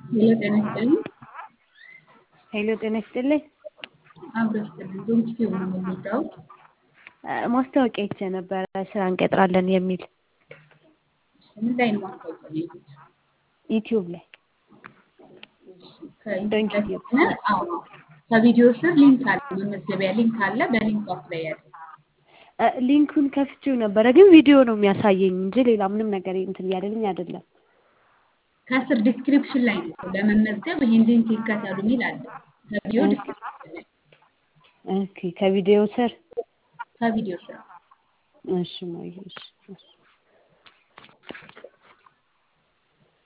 ሄሎ ጤና ይስጥልኝ። ሄሎ ጤና ይስጥልኝ። አብሮ ይስጥልኝ። ዶንኪ ቲዩብ ነው የምንወዳውት። ማስታወቂያ አይቼ ነበረ ስራ እንቀጥራለን የሚል ምን ላይ ነው ማስታወቂያ ያዩት? ዩቲዩብ ላይ ከዩቲዩብ ዶንኪ ላይ ቲዩብ። ከሆነ አዎ፣ ከቪዲዮ ስር ሊንክ አለ፣ መመዝገቢያ ሊንክ አለ። በሊንኩ አፕላይ ያድርጉ። እ፣ ሊንኩን ከፍቼው ነበረ ግን ቪዲዮ ነው የሚያሳየኝ እንጂ ሌላ ምንም ነገር እንትን እያለልኝ አይደለም። ከስር ዲስክሪፕሽን ላይ ነው ለመመዝገብ ይህን ሊንክ ይከተሉ የሚል አለ። ከቪዲዮ ዲስክሪፕሽን ላይ ኦኬ ከቪዲዮ ስር ከቪዲዮ ስር እሺ ማየ እሺ እሺ